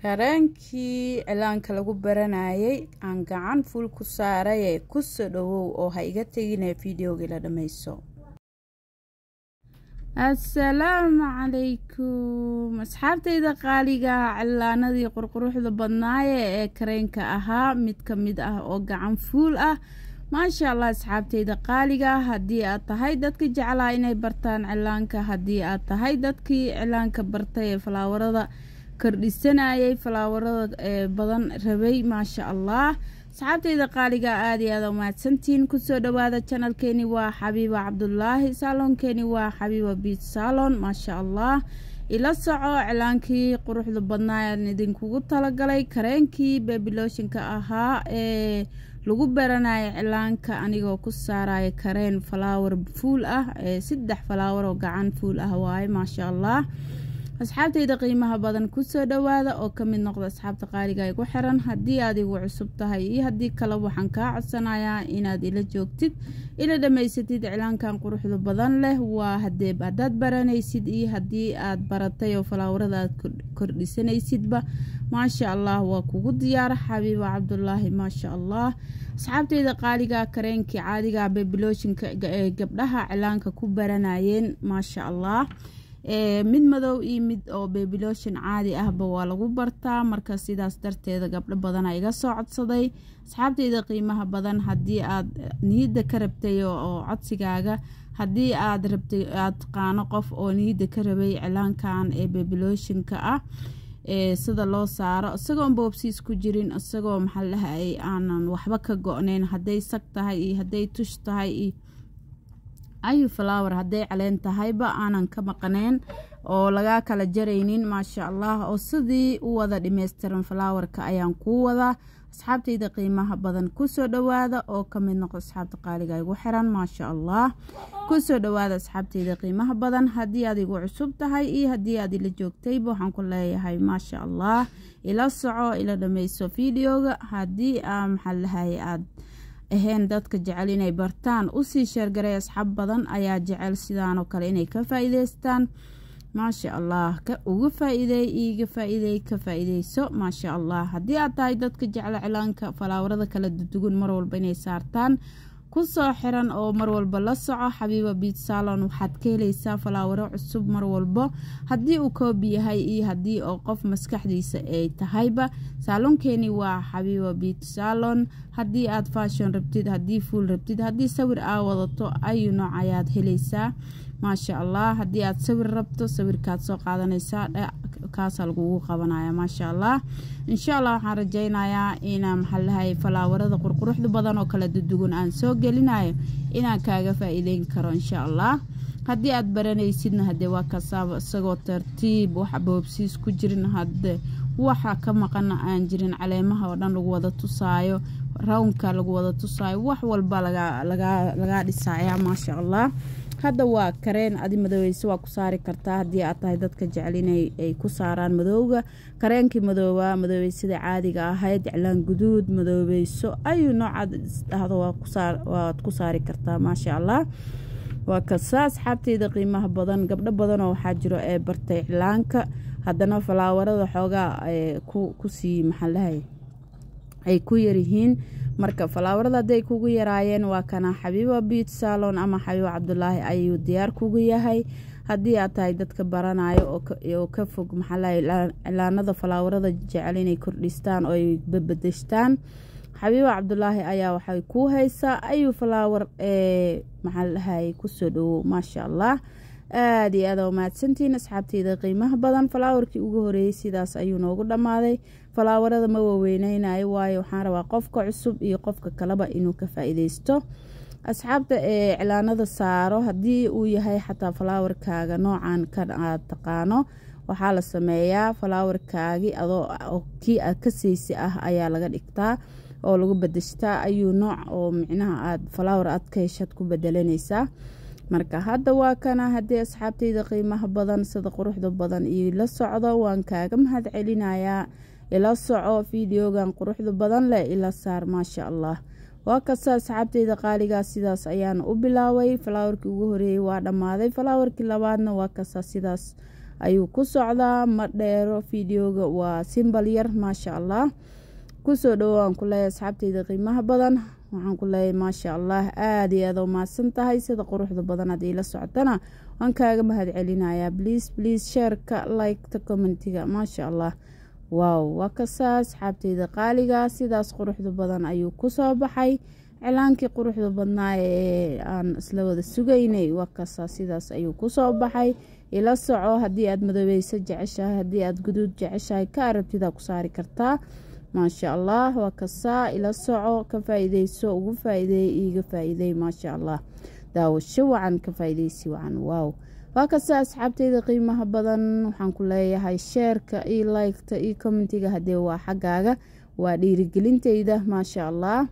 kareenkii cilaanka lagu baranayay aan gacan fuul ku saaraye kusoo dhawow oo ha iga tegine videogii la dhammayso assalaamu calaykum asxaabtayda qaaliga cilaanadii qurquruxda badnaaye ee kareenka ahaa mid ka mid ah oo gacan fuul ah maasha allah asxaabtayda qaaliga haddii aad tahay dadka jeclaa inay bartaan cilaanka haddii aad tahay dadkii cilaanka bartay ee falaawarada kordhisanayay falaawarada ee badan rabay maasha allah asxaabtayda qaaliga aada iyo aada umahadsantiin kusoo dhawaada janalkeeni waa xabiiba cabdulaahi saaloonkeeni waa xabiiba biit saalon maasha allah ila soco cilaankii quruxda badnaa aan idinkugu talagalay kareenkii bebiloshinka ahaa ee lagu baranaya cilaanka anigoo ku saaraya kareen falaawar fuul ah ee saddex falaawar oo gacan fuul ah waaye maasha allah asxaabtayda qiimaha badan kusoo dhawaada oo ka mid noqda asxaabta qaaliga igu xiran haddii aad igu cusub tahay iyo haddii kale waxaan kaa codsanayaa inaad ila joogtid ila dhammaysatid cilaankan quruxda badan leh waa hadee haddaad baranaysid iyo haddii aad baratay oo falaawarada aad kordhisanaysidba maasha allah waa kugu diyaara xabiiba cabdulaahi maasha allah asxaabtayda qaaliga kareenkii caadiga bebiloshinka ee gabdhaha cilaanka ku baranayeen maasha allah mid madow iyo mid oo bebiloshin caadi ahba waa lagu bartaa marka sidaas darteeda gabdho badana iga soo codsaday asxaabteyda qiimaha badan haddii aad niyadda ka rabtay oo codsigaaga haddii aad rabtay aad taqaano qof oo niyadda ka rabay cilaankan ee bebiloshinka ah ee sida loo saaro isagoon boobsiis ku jirin isagoo maxaa lahay aanan waxba ka go-neyn hadday sag tahay iyo hadday tush tahay iyo ayu flower hadday caleen tahayba aanan ka maqneen oo lagaa kala jaraynin maasha allah oo sidii u wada dhameystiran flowerka ayaan kuu wadaa asxaabtayda qiimaha badan kusoo dhawaada oo kamid noqo asxaabta qaaliga igu xiran maasha allah kusoo dhawaada asxaabtayda qiimaha badan haddii aad igu cusub tahay iyo haddii aad ila joogtayba waxaan ku leeyahay maasha allah ila soco ila dhameyso videoga haddii aa maxaa lahay aad ahayn dadka jecel inay bartaan usii sheergaray asxaab badan ayaa jecel sidaanoo kale inay ka faa-iideystaan maasha allah ka uga faa-iideey iiga faa-iideey ka faa-iideyso maasha allah haddii aad tahay dadka jecla cilaanka falaawarada kala dudugan mar walba inay saartaan kusoo xiran oo mar walba la soco xabiiba biit salon waxaad ka heleysaa falaawaro cusub mar walbo haddii uu koobi yahay iyo haddii oo qof maskaxdiisa ay tahayba saaloonkeeni waa xabiiba biit salon haddii aad fashon rabtid haddii fuul rabtid haddii sawir aa wadato ayu nooc ayaad heleysaa maasha allah haddii aad sawir rabto sawirkaad soo qaadanaysaa kaasaa lagugu qabanaya maasha allah insha allah waxaan rajeynayaa inaa maxaalahay falaawarada qurquruxda badan oo kala dudugan aan soo gelinayo inaan kaaga faa-iideyn karo insha allah haddii aad baranaysidna hadee waa kasaaba isagoo tartiib waxa boobsiis ku jirin hade waxa ka maqana aan jirin caleemaha oo dhan lagu wada tusaayo rawnka lagu wada tusaayo wax walba lagaa dhisaya maasha allah hadda waa kareen adi madoweyse waa ku saari kartaa haddii aad tahay dadka jecel inay ku saaraan madowga kareenkii madooba madoobeysyada caadiga ahayd iclaan guduud madoobeyso ayuu noocaad isdhahdo waad ku saari kartaa maasha allah waa kasa asxaabteyda qiimaha badan gabdho badanoo waxaa jiro ee bartay iclaanka haddana falaawarada xoogaa kusii maxaalahay ay ku yaryihiin marka falaawarada hadday kugu yaraayeen waa kana xabiiba biit salon ama xabiiba cabdulaahi ayuu diyaar kugu yahay haddii aad tahay dadka baranayo oo ka fog maxaalahay cilaanada falaawarada jecel inay kordhistaan oo ay babadeshtaan xabiiba cabdulaahi ayaa waxay kuu haysaa ayuu falaawar ee maxaalahay kusoo dhawow maasha allah aada iyo aada umahadsantiin asxaabteyda qiimaha badan falaawarkii ugu horeeyey sidaas ayuu noogu dhammaaday falaawarada ma waaweyneynaayo waayo waxaan rabaa qofka cusub iyo qofka kaleba inuu ka faa-iideysto asxaabta ee cilaanada saaro haddii uu yahay xataa falaawarkaaga noocan kan aad taqaano waxaa la sameeyaa falaawarkaagi adoo kii aad ka seysi ah ayaa laga dhigtaa oo lagu badashtaa ayuu nooc oo micnaha aad falaawar aad ka heshad ku bedelanaysaa marka hadda waa kana haddii asxaabteyda qiimaha badan sida quruxda badan iyo la socdo waan kaaga mahad celinayaa ila soco fideogan quruxda badan leh ila saar maasha allah waa kasta asxaabteyda qaaligaa sidaas ayaana u bilaaway falaawarkii ugu horeeyey waa dhammaaday falaawarkii labaadna waa kasta sidaas ayuu ku socdaa ma dheero fideoga waa simbal yar maasha allah kusoo dhowo aan ku leeyahay asxaabteyda qiimaha badan waxaan ku leeyahay maasha allah aada iyo aada u mahadsan tahay sida quruxda badan haddii la socotana waan kaaga mahad celinayaa bliis bliis sheerka liketa commentiga maasha allah waaw waa kasaa asxaabteyda qaaliga sidaas quruxda badan ayuu kusoo baxay cilaankii quruxda badnaa ee aan isla wada sugaynay waa kasaa sidaas ayuu kusoo baxay ila soco haddii aada madobeyso jeceshahay haddii aada guduud jeceshahay ka arabtidaa ku saari kartaa maasha allah waa kasaa ila soco ka faa-ideyso ugu faa-ideey iiga faa-ideey maasha allah daawasho wacan ka faa-ideysi wacan waaw waa kasaa asxaabteyda qiimaha badan waxaan ku leeyahay sheerka iyo liketa iyo commentiga haddee waa xaggaaga waa dhiirigelinteyda maasha allah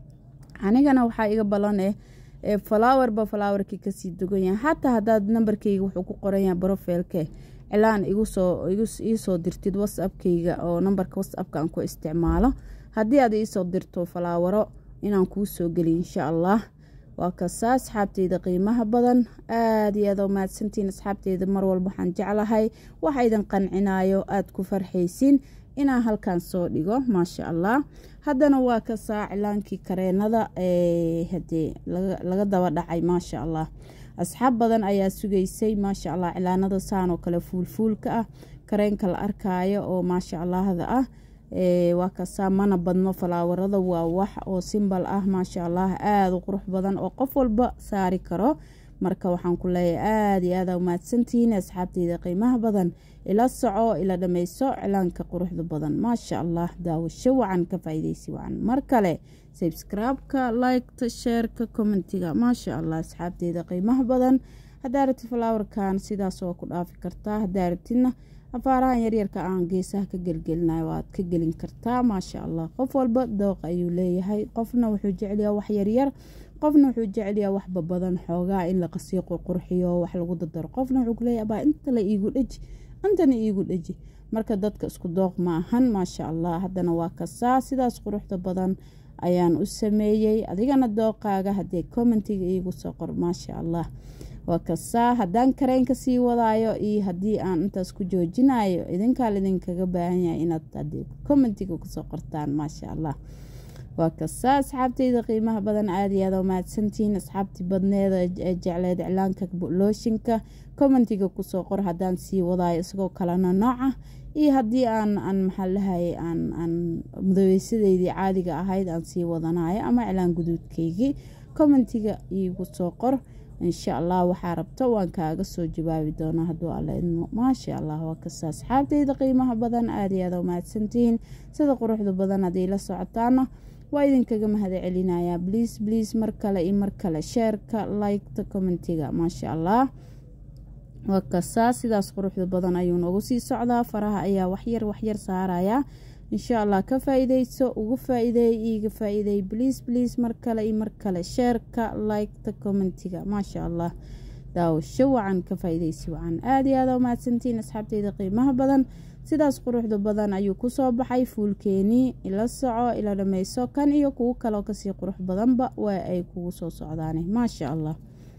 anigana waxaa iga balan eh ee falaawarba falaawarkii kasii dogan yahay xataa haddaad nambarkeyga wuxuu ku qoran yahay brofilke cilaan igusoo iisoo dirtid whatsappkeyga oo nambarka whatsappka aan ku isticmaalo haddii aad iisoo dirto falaawaro inaan kuu soo geliy insha allah waa kasaa asxaabteyda qiimaha badan aada iyo aada u mahadsantiin asxaabteyda mar walba waxaan jeclahay waxa idin qancinayo aada ku farxaysiin inaan halkan soo dhigo maasha allah haddana waa kasaa cilaankii kareenada hadee laga daba dhacay maasha allah asxaab badan ayaa sugaysay maasha allah cilaanada saan oo kale fuulfuulka ah kareenka la arkaayo oo maasha allahda ah waa kasaa mana badno falaawarada waa wax oo simbal ah maasha allah aada u qurux badan oo qof walba saari karo marka waxaan ku leeyahay aada iyo aada umahadsantihiin asxaabteyda qiimaha badan ila soco ila dhameyso cilaanka quruxda badan maasha allah daawasho wacan ka faa-ideysi wacan mar kale sabscribe-ka liketa sheerka commentiga maasha allah asxaabteyda qiimaha badan haddaa rabtid falaawarkan sidaas waa ku dhaafi kartaa haddaa rabtidna afaarahan yaryarka aan geesaha ka gelgelinayo waad ka gelin kartaa maasha allah qof walba dooq ayuu leeyahay qofna wuxuu jecelyaha wax yaryar qofna wuxuu jecelyaha waxba badan xoogaa in la qasii qurqurxiyo wax lagu dadaro qofna wuxuu kuleeyahy abaa inta la iigu dheji intana iigu dheji marka dadka isku dooq ma ahan maasha allah haddana waa kasaa sidaas quruxda badan ayaan u sameeyey adigana dooqaaga haddee commentiga iigu soo qor maasha allah waa kasaa haddaan kareenka sii wadaayo iyo haddii aan intaas ku joojinayo idinkaa laidinkaga baahan yahay inaad hadee commentiga kusoo qortaan maasha allah waa kasaa asxaabteyda qiimaha badan aada iyo aada mahadsantihiin asxaabtii badneeda ee jecleed iclaanka looshinka commentiga kusoo qor haddaan sii wadaayo isagoo kalena nooca iyo haddii aan aan maxaa lahaye aan aan madoweysadeydii caadiga ahayd aan sii wadanayo ama iclaan guduudkeygii commentiga iigu soo qor insha allah waxaa rabto waan kaaga soo jawaabi doonaa hadduu alla idmo maasha allah waa kasta asxaabteyda qiimaha badan aada iyo aada umahadsantihiin sida quruxda badan haddii la socotaana waa idinkaga mahad celinayaa bliis bliis mar kale iyo mar kale sheerka liketa commentiga maasha allah waa kasaa sidaas quruxda badan ayuu noogu sii socdaa faraha ayaa waxyar waxyar saaraya insha allah ka faa-ideyso ugu faa-ideey iiga faa-ideey bliis bliis mar kale iyo mar kale sheerka liketa commentiga maasha allah daawasho wacan ka faa-ideysi wacan aada iyo aada umahadsantiin asxaabteyda qiimaha badan sidaas quruxda badan ayuu kusoo baxay fuulkeenii ila soco ila dhameyso kan iyo kuwo kaleo kasii qurux badanba waa ay kugu soo socdaane maasha allah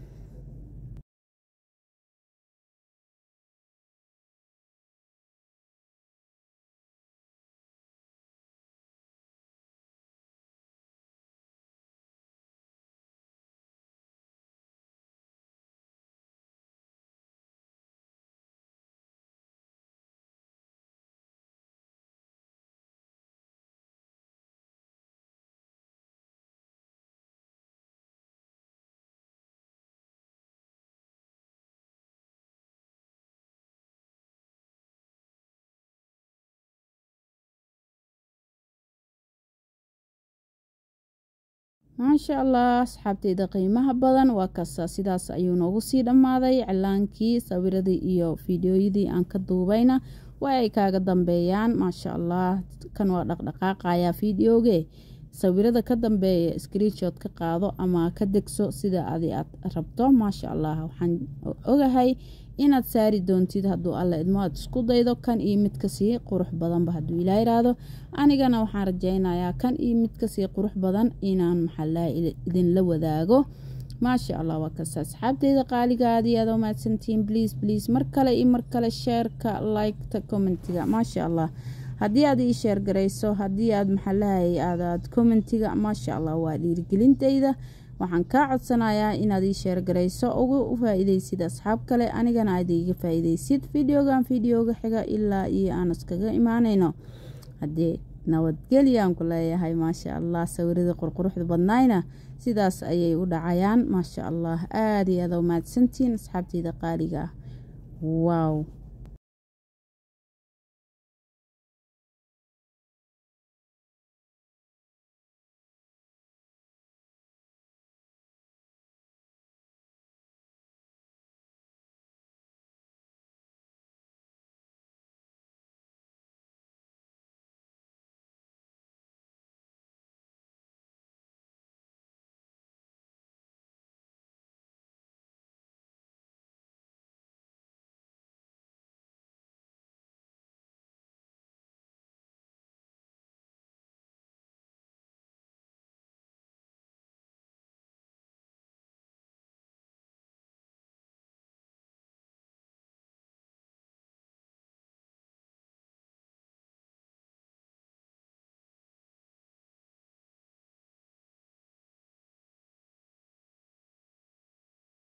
maasha allah asxaabteyda qiimaha badan waa kasta sidaas ayuu noogu sii dhammaaday cilaankii sawiradii iyo fideoyadii aan ka duubayna waa ay kaaga dambeeyaan maasha allah kan waa dhaqdhaqaaqaya fideoge sawirada ka dambeeya screenshot ka qaado ama ka degso sida adi aad rabto maasha allah waxaan ogahay inaad saari doontid hadduu alla idmo aad isku daydo kan iyo mid kasii qurux badanba hadduu ilaa yiraahdo anigana waxaan rajeynayaa kan iyo mid kasii qurux badan inaan maxaalaha idinla wadaago maasha allah waa kasta asxaabteyda qaaliga aad iyo aad umahadsantihiin bliis bliis mar kale iyo mar kale sheerka liketa commentiga maasha allah haddii aad ii sheer garayso haddii aad maxalahay aadaad commentiga maasha allah waa dhiirigelinteyda waxaan kaa codsanayaa inaad ii sheer garayso uga faa-ideysid asxaab kale anigana aad iiga faa-ideysid videogan videoga xiga ilaa iyo aan iskaga imaaneyno haddii nabadgeliyaan ku leeyahay maasha allah sawirada qurquruxda badnayna sidaas ayay u dhacayaan maasha allah aada iyo aada u mahadsantihiin asxaabteyda qaaliga ah waaw